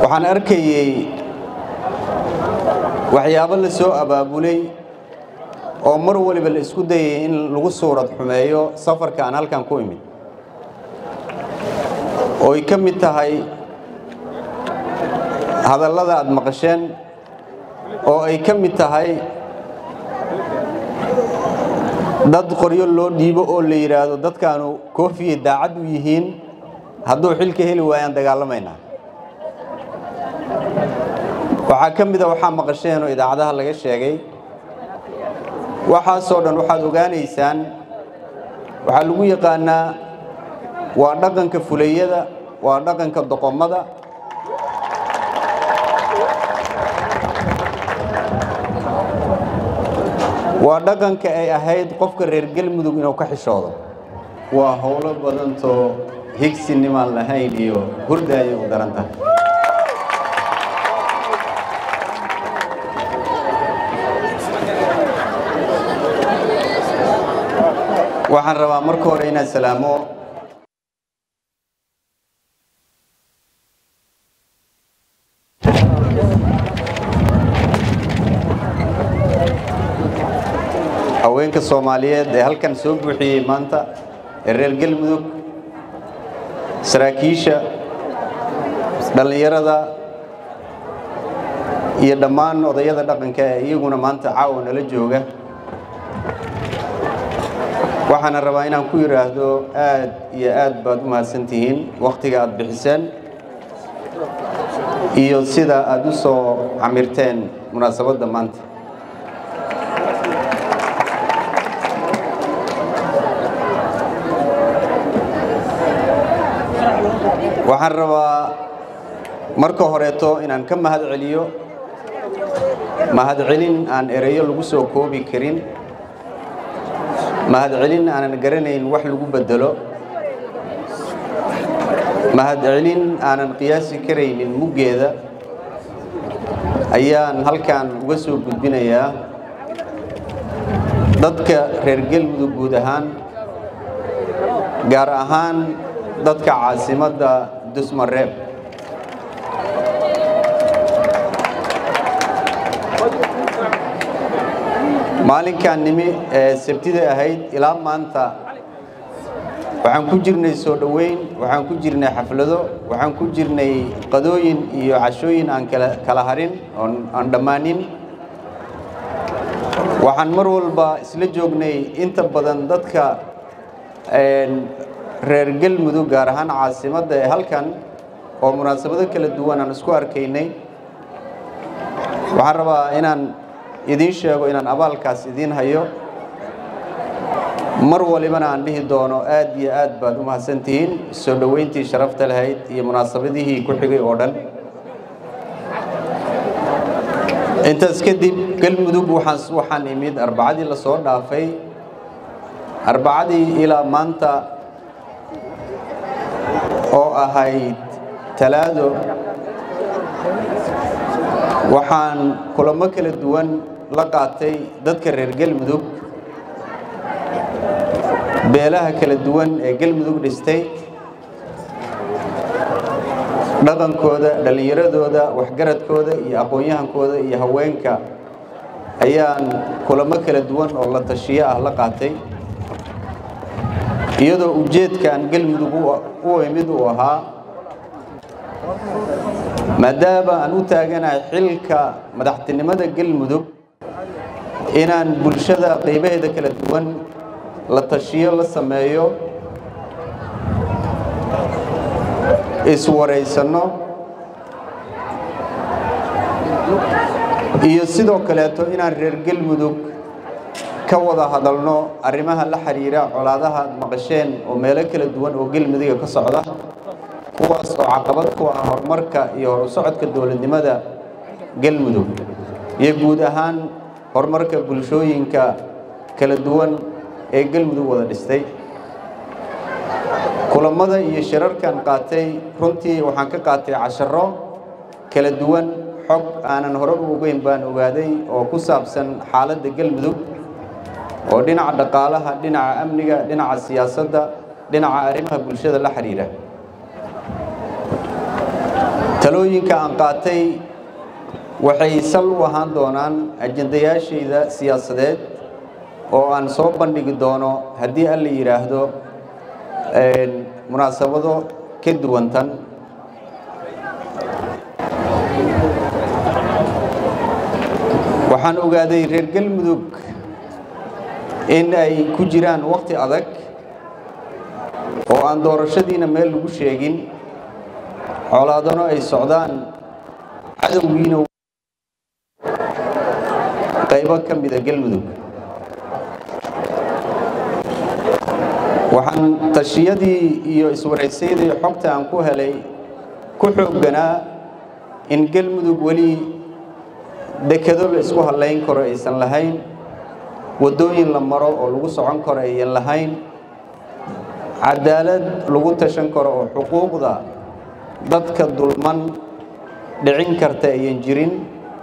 waxaan arkayey waxyaabo la soo abaabulay oo mar waliba la isku dayay in lagu suurad xumeeyo safarka aan halkan ku imid oo ay ka mid tahay hadallada aad maqasheen oo ay ka mid tahay dad qoryo loo dhiibo oo la yidhaahdo dadkaanu koofiya daacad u yihiin hadduu xilka heli waayaan dagaalamaynaa waxaa ka mida waxaa maqasheen oo idaacadaha laga sheegay waxaasoo dhan waxaad ogaanaysaan waxaa lagu yaqaanaa waa dhaqanka fulayada waa dhaqanka doqomada waa dhaqanka ay ahayd qofka reer galmudug inuu ka xishoodo waa howlo badantoo higsinimaan lahayn iyo hurda ayay u daran tahay waxaan rabaa marka hore inaad salaamo haweenka soomaaliyeed ee halkan soo buuxiyey maanta ee reer galmudug saraakiisha dhallinyarada iyo dhammaan odayada dhaqanka ee iyaguna maanta caawa nala jooga waxaana rabaa inaan ku yidhaahdo aad iyo aad baad u mahadsantihiin wakhtiga aad bixiseen iyo sida aad u soo camirteen munaasabadda maanta waxaan rabaa marka horeeto inaan ka mahad celiyo mahadcelin aan ereyo lagu soo koobi karin mahadcelin aanan garanayn wax lagu bedelo mahadcelin aanan qiyaasi karaynin muggeeda ayaan halkan uga soo gudbinayaa dadka reer galmudug guud ahaan gaar ahaan dadka caasimadda dusmareeb maalinkan nimi ee sabtida ahayd ilaa maanta waxaan ku jirnay soo dhoweyn waxaan ku jirnay xaflado waxaan ku jirnay qadooyin iyo cashooyin aan kala harin aan dhammaanin waxaan mar walba isla joognay inta badan dadka reer galmudug gaar ahaan caasimadda ee halkan oo munaasabado kala duwan aan isku arkaynay waxaan rabaa inaan idiin sheego inaan abaalkaas idiin hayo mar walibana aan dhihi doono aad iyo aad baad u mahadsantihiin soo dhoweyntii sharafta lahayd iyo munaasabadihii ku xigay oo dhan intaas kadib galmudug waxaan imid arbacadii la soo dhaafay arbacadii ilaa maanta oo ahayd talaado waxaan kulamo kala duwan la qaatay dadka reer galmudug beelaha kala duwan ee galmudug dhistay dhaqankooda dhallinyaradooda waxgaradkooda iyo aqoon-yahankooda iyo haweenka ayaan kulamo kala duwan oo la tashiyo ah la qaatay iyadoo ujeedkaan galmudug u imid uu ahaa maadaama aan u taaganahay xilka madaxtinimada galmudug inaan bulshada qaybaheeda kala duwan la tashiyo la sameeyo iswaraysanno iyo sidoo kaleeto inaan reer galmudug ka wada hadalno arrimaha la xiriira colaadaha maqasheen oo meelo kala duwan oo galmuduga ka socda kuwaas oo caqabad ku ah horumarka iyo horu socodka dowladnimada galmudug iyo guud ahaan horumarka bulshooyinka kala duwan ee galmudug wada dhistay kulamada iyo shirarkan qaatay runtii waxaan ka qaatay casharo kala duwan xog aanan hore u ogeyn baan ogaaday oo ku saabsan xaaladda galmudug oo dhinaca dhaqaalaha dhinaca amniga dhinaca siyaasadda dhinaca arrimaha bulshada la xiriira talooyinka aan qaatay waxay sal u ahaan doonaan ajendayaashayda siyaasadeed oo aan soo bandhigi doono haddii alla yidhaahdo munaasabado ka duwantan waxaan ogaaday reer galmudug in ay ku jiraan wakhti adag oo aan doorashadiina meel lagu sheegin colaadano ay socdaan cadowgiina qaybo ka mida galmudug waxaan tashiyadii iyo iswaraysyadii xogta aan ku helay ku xoogganaa in galmudug weli dekado la isku hallayn karo aysan lahayn waddooyin la maro oo lagu socon karo ayan lahayn cadaalad lagu tashan karo oo xuquuqda dadka dulman dhicin karta ayan jirin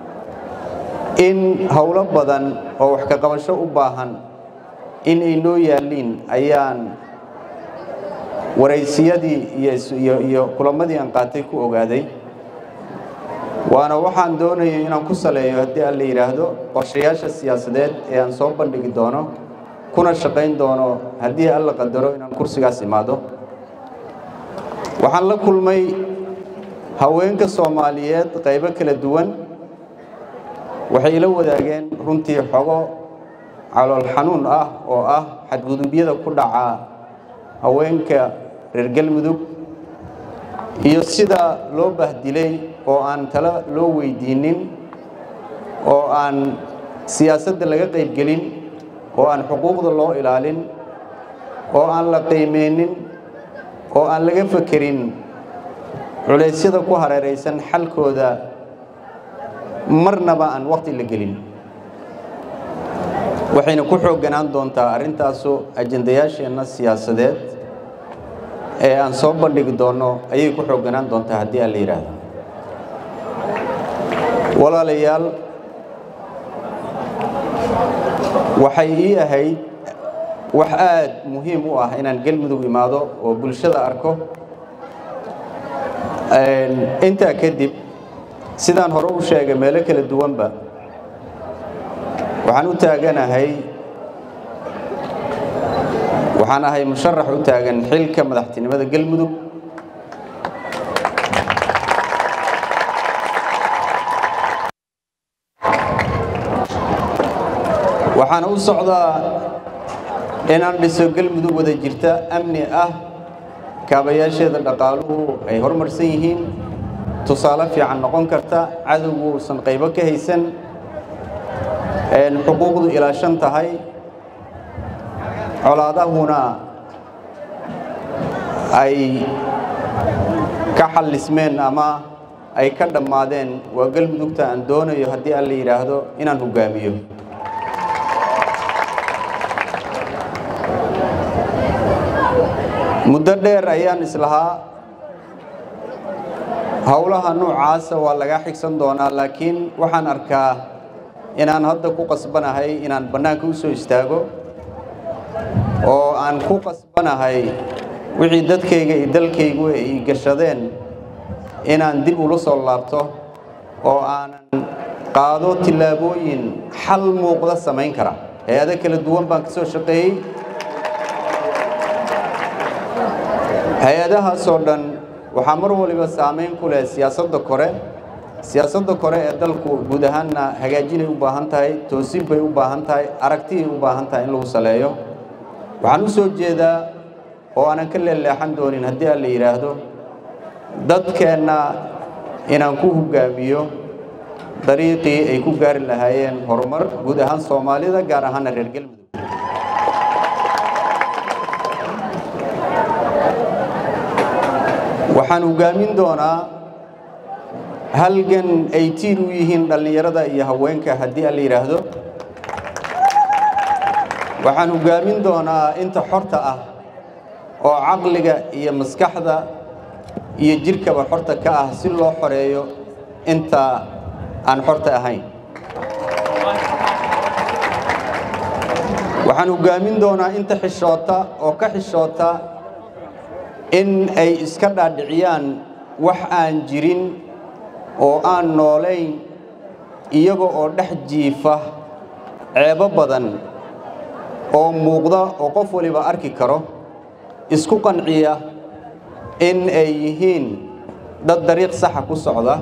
in howlo badan oo wax ka qabasho u baahan in ay noo yaalliin ayaan waraysiyadii iyo kulamadii aan qaatay ku ogaaday waana waxaan doonayo inaan ku saleeyo haddii aan la yidhaahdo qorshayaasha siyaasadeed ee aan soo bandhigi doono kuna shaqayn doono haddii alla qadaro inaan kursigaas imaado waxaan la kulmay haweenka soomaaliyeed qaybo kala duwan waxay ila wadaageen runtii xogo calool xanuun ah oo ah xadgudubyada ku dhaca haweenka reer galmudug iyo sida loo bahdilay oo aan tala loo weydiinin oo aan siyaasadda laga qaybgelin oo aan xuquuqda loo ilaalin oo aan la qiimeynin oo aan laga fekerin culeysyada ku hareeraysan xalkooda marnaba aan waqti la gelin waxayna ku xoogganaan doontaa arrintaasu ajendayaasheenna siyaasadeed ee aan soo bandhigi doonno ayay ku xoogganaan doontaa haddii aan la yidhaahdo walaalayaal waxay ii ahayd wax aad muhiim u ah inaan galmudug imaado oo bulshada arko intaa kadib sidaan hore u sheegay meelo kala duwanba waxaan u taaganahay waxaan ahay musharax u taagan xilka madaxtinimada galmudug waxaana u socdaa inaan dhiso galmudug wada jirta amni ah kaabayaasheeda dhaqaaluhu ay horumarsan yihiin tusaale fiican noqon karta cadowgu uusan qaybo ka haysan xuquuqdu ilaashan tahay colaadahuna ay ka xallismeen ama ay ka dhammaadeen waa galmudugta aan doonayo haddii aan la yidhaahdo inaan hoggaamiyo muddo dheer ayaan islahaa howlaha noocaasa waa laga xigsan doonaa laakiin waxaan arkaa inaan hadda ku qasbanahay inaan bannaanka u soo istaago oo aan ku qasbanahay wixii dadkayga iyo dalkaygu ay gashadeen inaan dib ula soo laabto oo aanan qaado tillaabooyin xal muuqda samayn kara hay-ado kala duwan baan ka soo shaqeeyey hay-adahaasoo dhan waxaa mar waliba saamayn ku leh siyaasadda kore siyaasadda kore ee dalku guud ahaanna hagaajinay u baahan tahay toosin bay u baahan tahay aragtiyay u baahan tahay in lagu saleeyo waxaan u soo jeedaa oo aanan ka leeleexan doonin haddii aan la yidhaahdo dadkeenna inaan ku hoggaamiyo dariiqii ay ku gaari lahaayeen horumar guud ahaan soomaalida gaar ahaana reer galmudug waxaan hoggaamin doonaa halgan ay tiir u yihiin dhallinyarada iyo haweenka haddii aan la yidhaahdo waxaan hoggaamin doonaa inta xorta ah oo caqliga iyo maskaxda iyo jidhkaba xorta ka ah si loo xoreeyo inta aan xorta ahayn waxaan hoggaamin doonaa inta xishoota oo ka xishoota in ay iska dhaadhiciyaan wax aan jirin oo aan noolayn iyaga oo dhex jiifa ceebo badan oo muuqda oo qof waliba arki karo isku qanciya in ay yihiin dad dariiq saxa ku socda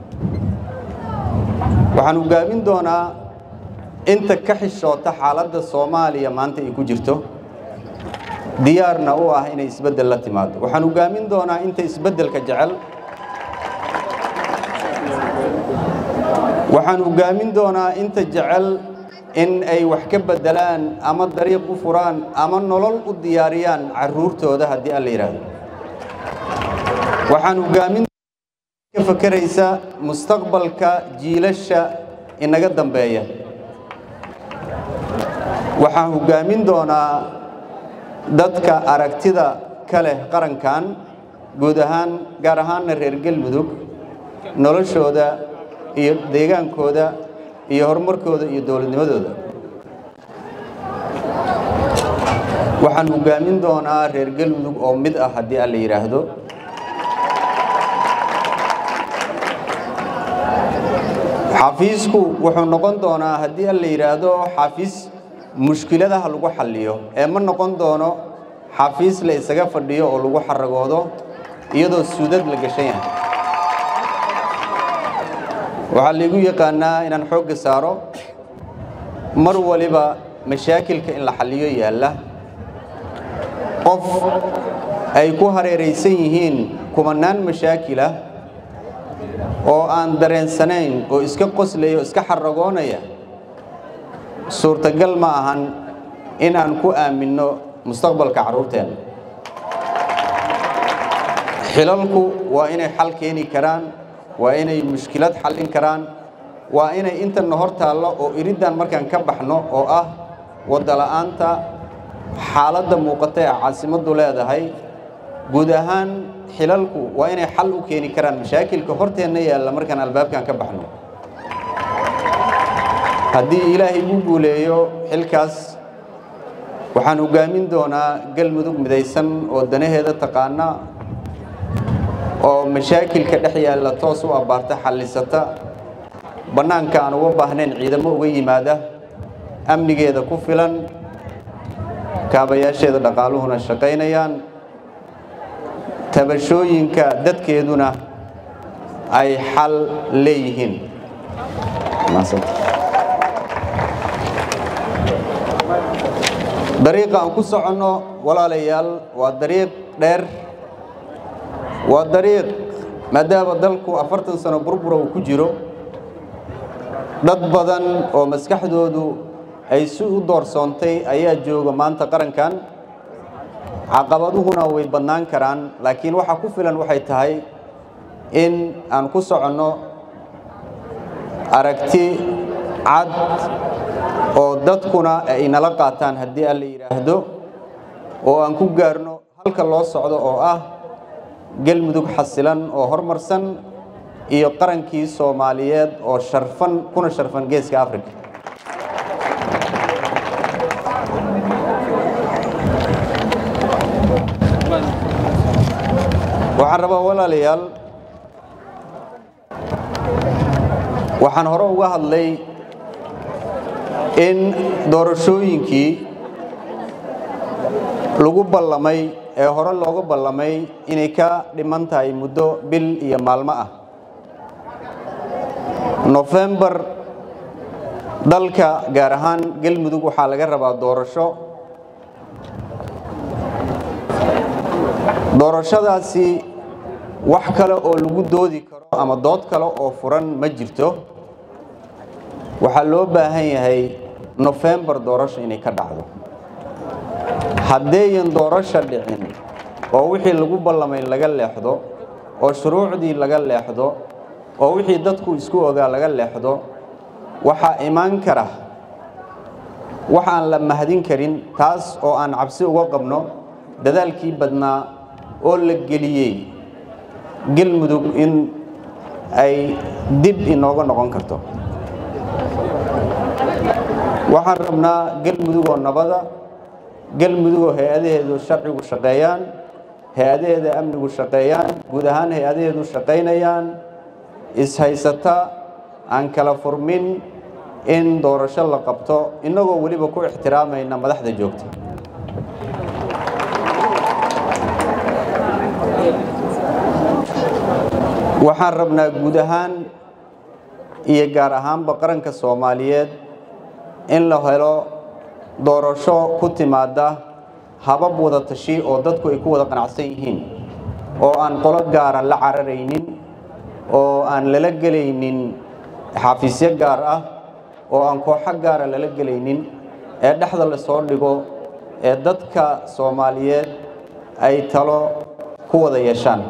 waxaan hogaamin doonaa inta ka xishoota xaaladda soomaaliya maanta ay ku jirto diyaarna u ah inay isbeddel la timaado waxaan hogaamin doonaa inta isbeddelka jecel waxaan hogaamin doonaa inta jecel in ay wax ka beddelaan ama dariiq u furaan ama nolol u diyaariyaan carruurtooda haddii alla yidhaahdo waxaan hogaamin ka fakeraysa mustaqbalka jiilasha inaga dambeeya waxaan hogaamin doonaa dadka aragtida ka leh qarankan guud ahaan gaar ahaanna reer galmudug noloshooda iyo deegaankooda iyo horumarkooda iyo dowladnimadooda waxaan hogaamin doonaa reer galmudug oo mid ah haddii alla yidhaahdo xafiisku wuxuu noqon doonaa haddii alla yidhaahdo xafiis mushkiladaha lagu xalliyo ee ma noqon doono xafiis la isaga fadhiyo oo lagu xaragoodo iyadoo suudad la gashan yahay waxaa laygu yaqaanaa inaan xoogga saaro mar waliba mashaakilka in la xalliyo yaalla qof ay ku hareeraysan yihiin kumanaan mashaakilah oo aan dareensanayn oo iska qoslaya oo iska xaragoonaya suurtagal ma ahan in aan ku aaminno mustaqbalka carruurteenna xilalku waa inay xal keeni karaan waa inay mushkilad xallin karaan waa inay intana hor taallo oo iriddan markaan ka baxno oo ah waddala'aanta xaaladda muuqata ee caasimaddu leedahay guud ahaan xilalku waa inay xal u keeni karaan mashaakilka horteenna yaalla markaan albaabkan ka baxno haddii ilaahay igu guuleeyo xilkaas waxaan hogaamin doonaa galmudug midaysan oo danaheeda taqaana oo mashaakilka dhex yaalla toos u abbaarta xallisata bannaanka aan uga baahnayn ciidamo uga yimaada amnigeeda ku filan kaabayaasheeda dhaqaaluhuna shaqaynayaan tabashooyinka dadkeeduna ay xal leeyihiin dariiqa aan ku soconno walaalayaal waa dariiq dheer waa dariiq maadaama dalku afartan sano burbura uu ku jiro dad badan oo maskaxdoodu ay si u doorsoontay ayaa jooga maanta qarankan caqabaduhuna way badnaan karaan laakiin waxa ku filan waxay tahay in aan ku soconno aragti cad oo dadkuna ay nala qaataan haddii alla yidhaahdo oo aan ku gaarno halka loo socdo oo ah galmudug xasilan oo horumarsan iyo qarankii soomaaliyeed oo sharfan kuna sharfan geeska africa waxaan rabaa walaalayaal waxaan hore uga hadlay in doorashooyinkii lagu ballamay ee hore looga ballamay inay ka dhiman tahay muddo bil iyo maalmo ah nofembar dalka gaar ahaan galmudug waxaa laga rabaa doorasho doorashadaasi wax kale oo lagu doodi karo ama dood kale oo furan ma jirto waxaa loo baahan yahay nofembar doorasho inay ka dhacdo haddeeyan doorasho dhicin oo wixii lagu ballamay laga leexdo oo shuruucdii laga leexdo oo wixii dadku isku ogaa laga leexdo waxaa imaan kara wax aan la mahdin karin taas oo aan cabsi uga qabno dadaalkii badnaa oo la geliyey galmudug in ay dib inooga noqon karto waxaan rabnaa galmudug oo nabada galmudug oo hay-adaheedu sharcigu shaqeeyaan hay-adaheeda amnigu shaqeeyaan guud ahaan hay-adaheedu shaqaynayaan ishaysata aan kala furmin in doorasho la qabto innagoo weliba ku ixtiraamayna madaxda joogta waxaan rabnaa guud ahaan iyo gaar ahaanba qaranka soomaaliyeed in la helo doorasho ku timaada habab wada tashi oo dadku ay ku wada qanacsan yihiin oo aan qolo gaara la cararaynin oo aan lala gelaynin xafiisyo gaar ah oo aan kooxo gaara lala gelaynin ee dhexda la soo dhigo ee dadka soomaaliyeed ay talo ku wada yeeshaan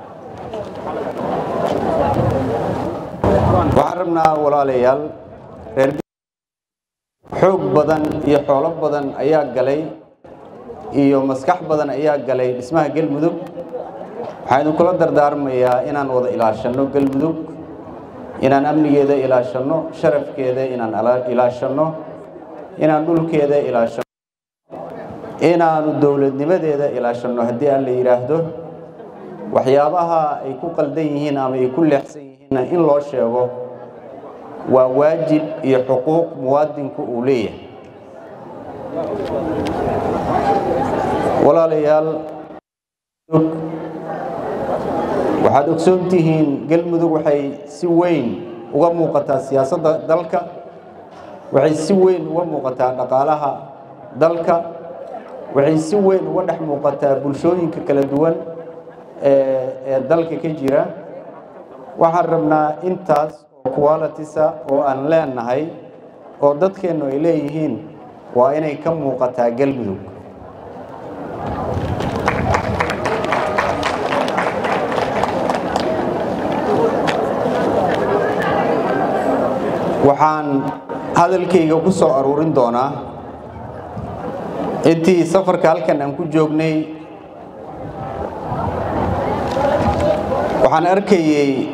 waxaan rabnaa walaalayaal reer xoog badan iyo xoolo badan ayaa galay iyo maskax badan ayaa galay dhismaha galmudug waxaan idinkula dardaarmayaa inaan wada ilaashanno galmudug inaan amnigeeda ilaashanno sharafkeeda inaan ilaashanno inaan dhulkeeda ilaashanno inaanu dowladnimadeeda ilaashanno haddii aan la yidhaahdo waxyaabaha ay ku qaldan yihiin ama ay ku leexsan yihiinna in loo sheego waa waajib iyo xuquuq muwaadinku uu leeyahay walaalayaal waxaad ogsoon tihiin galmudug waxay si weyn uga muuqataa siyaasadda dalka waxay si weyn uga muuqataa dhaqaalaha dalka waxay si weyn uga dhex muuqataa bulshooyinka kala duwan ee dalka ka jira waxaan rabnaa intaas oo qualitisa oo aan leenahay oo dadkeennu ay leeyihiin waa inay ka muuqataa galmudug waxaan hadalkayga ku soo aruurin doonaa intii safarka halkan aan ku joognay waxaan arkayey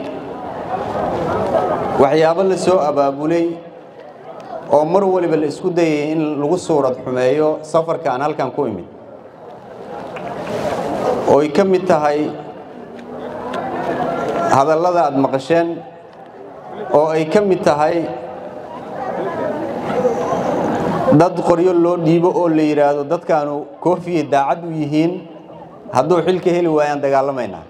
waxyaabo la soo abaabulay oo mar waliba la isku dayay in lagu suurad xumeeyo safarka aan halkan ku imid oo ay ka mid tahay hadallada aad maqasheen oo ay ka mid tahay dad qoryo loo dhiibo oo la yidhaahdo dadkaanu koofiyay daacad u yihiin hadduu xilka heli waayaan dagaalamaynaa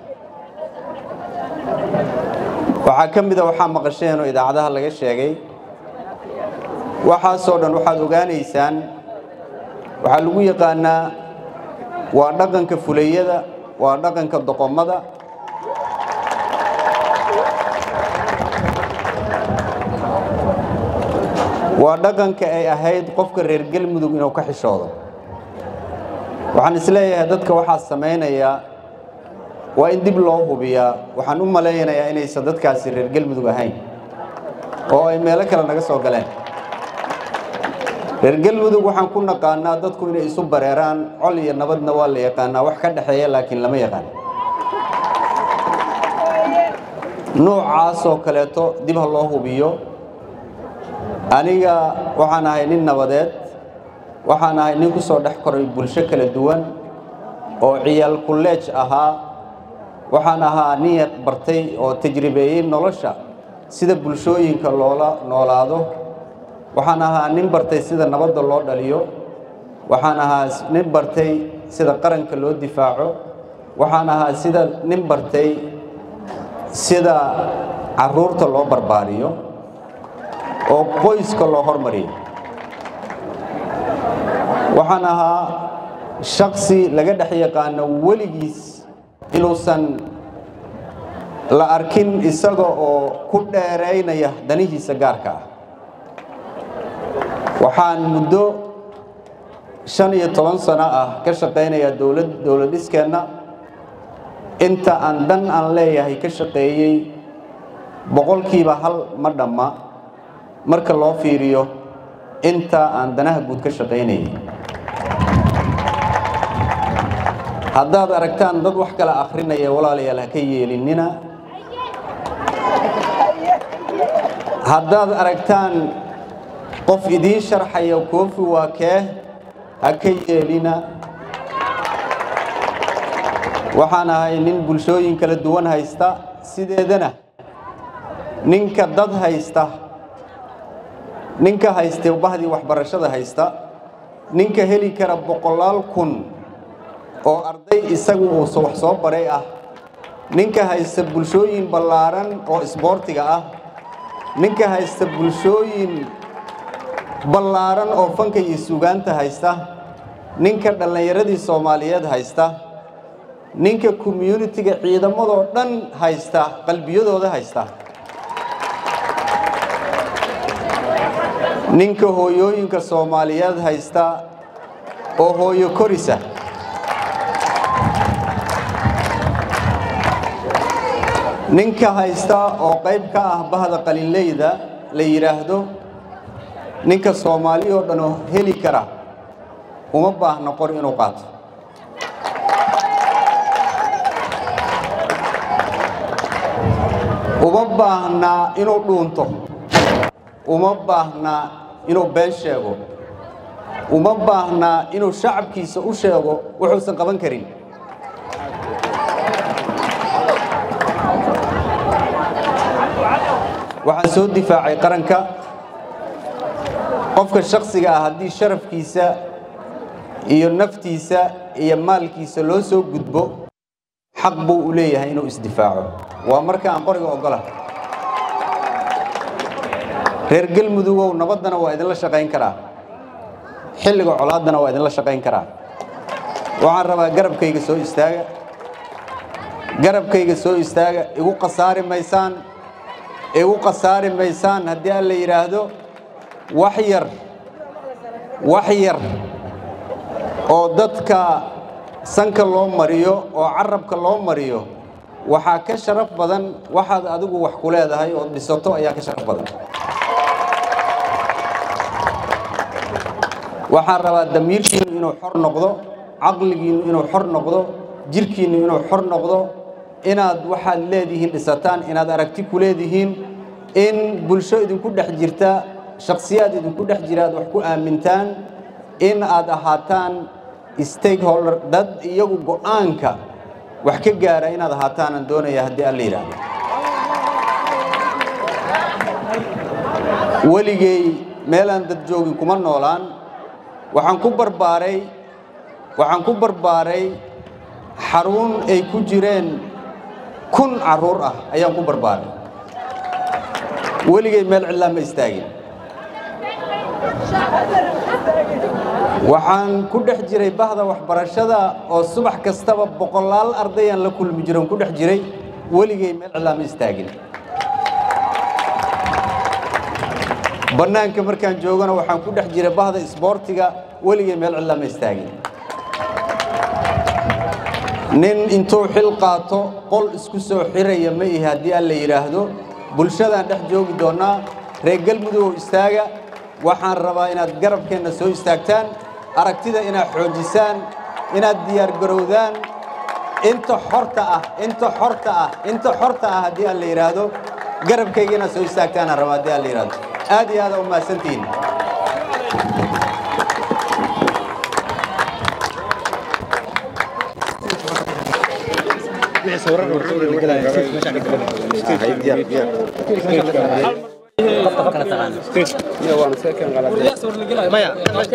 waxaa ka mida waxaa maqasheen oo idaacadaha laga sheegay waxaasoo dhan waxaad ogaanaysaan waxaa lagu yaqaanaa waa dhaqanka fulayada waa dhaqanka doqomada waa dhaqanka ay ahayd qofka reer galmudug inuu ka xishoodo waxaan isleeyahay dadka waxaa samaynaya waa in dib loo hubiyaa waxaan u malaynayaa inaysan dadkaasi reer galmudug ahayn oo ay meelo kale naga soo galeen reer galmudug waxaan ku naqaanaa dadku inay isu bareeraan col iyo nabadna waa la yaqaanaa wax ka dhexeeya laakiin lama yaqaan noocaasoo kaleeto dib ha loo hubiyo aniga waxaan ahay nin nabadeed waxaan ahay nin ku soo dhex koray bulsho kala duwan oo ciyaal kulleej ahaa waxaan ahaa nin bartay oo tajribeeyey nolosha sida bulshooyinka loola noolaado waxaan ahaa nin bartay sida nabadda loo dhaliyo waxaan ahaa nin bartay sida qaranka loo difaaco waxaan ahaa sida nin bartay sida carruurta loo barbaariyo oo qoyska loo hormariyo waxaan ahaa shaksi laga dhex yaqaano weligiis inuusan la arkin isaga oo ku dheeraynaya danihiisa gaarka ah waxaan muddo shan iyo toban sano ah ka shaqaynayaa dowlad dowlad dhiskeenna inta aan dan aan leeyahay ka shaqeeyey boqolkiiba hal ma dhamma marka loo fiiriyo inta aan danaha guud ka shaqaynayay haddaad aragtaan dad wax kala akhrinaya walaalayaal ha ka yeelinina haddaad aragtaan qof idiin sharxaya koofi waa kee ha ka yeelina waxaan ahay nin bulshooyin kala duwan haysta sideedana ninka dad haysta ninka haystay bahdii waxbarashada haysta ninka heli kara boqolaal kun oo arday isagu uu wax soo baray ah ninka haysta bulshooyin ballaaran oo isboortiga ah ninka haysta bulshooyin ballaaran oo fanka iyo suugaanta haysta ninka dhallinyaradii soomaaliyeed haysta ninka communitiga ciidamadoo dhan haysta qalbiyadooda haysta ninka hooyooyinka soomaaliyeed haysta oo hooyo korisa ninka haysta oo qayb ka ah bahda qalinleyda la yidhaahdo ninka soomaali oo dhan oo heli kara uma baahna qor inuu qaato uma baahnaa inuu dhuunto uma baahnaa inuu been sheego uma baahnaa inuu shacabkiisa u sheego wuxuusan qaban karin waxaan soo difaacay qaranka qofka shaksiga ah haddii sharafkiisa iyo naftiisa iyo maalkiisa loo soo gudbo xaq buu u leeyahay inuu isdifaaco waa marka aan qoriga ogola reer galmudugow nabaddana waa idinla shaqayn karaa xilliga colaaddana waa idinla shaqayn karaa waxaan rabaa garabkayga soo istaaga garabkayga soo istaaga igu khasaari maysaan igu khasaari maysaan haddii aan la yidhaahdo wax yar wax yar oo dadka sanka loo mariyo oo carabka loo mariyo waxaa ka sharaf badan waxaad adigu wax ku leedahay oo dhisato ayaa ka sharaf badan waxaan rabaa damiirkiinnu inuu xor noqdo caqligiinnu inuu xor noqdo jirhkiinnu inuu xor noqdo inaad waxaad leedihiin dhisataan inaad aragti ku leedihiin in bulsho idinku dhex jirta shakhsiyaad idinku dhex jira aad wax ku aamintaan in aad ahaataan stakeholder dad iyagu go'aanka wax ka gaara inaad ahaataanaan doonaya haddii aan la yidhaahdo weligay meelaan dad joogin kuma noolaan waxaan ku barbaaray waxaan ku barbaaray xarun ay ku jireen kun carruur ah ayaan ku barbaaray weligay meel cidlaa ma istaagin waxaan ku dhex jiray bahda waxbarashada oo subax kastaba boqolaal ardayaan la kulmi jiran ku dhex jiray weligay meel cidlaa ma istaagin bannaanka markaan joogana waxaan ku dhex jiray bahda isboortiga weligay meel cidlaa ma istaagin nin intuu xil qaato qol isku soo xiraya ma ihi haddii aan la yidhaahdo bulshadaan dhex joogi doonnaa reer galmudugow istaaga waxaan rabaa inaad garabkeenna soo istaagtaan aragtida inaad xoojisaan inaad diyaargarowdaan inta xorta ah inta xorta ah inta xorta ah haddii aan la yidhaahdo garabkayga inaad soo istaagtaanaan rabaa haddii aan la yidhaahdo aad iyo aad aa u mahadsantihiin maya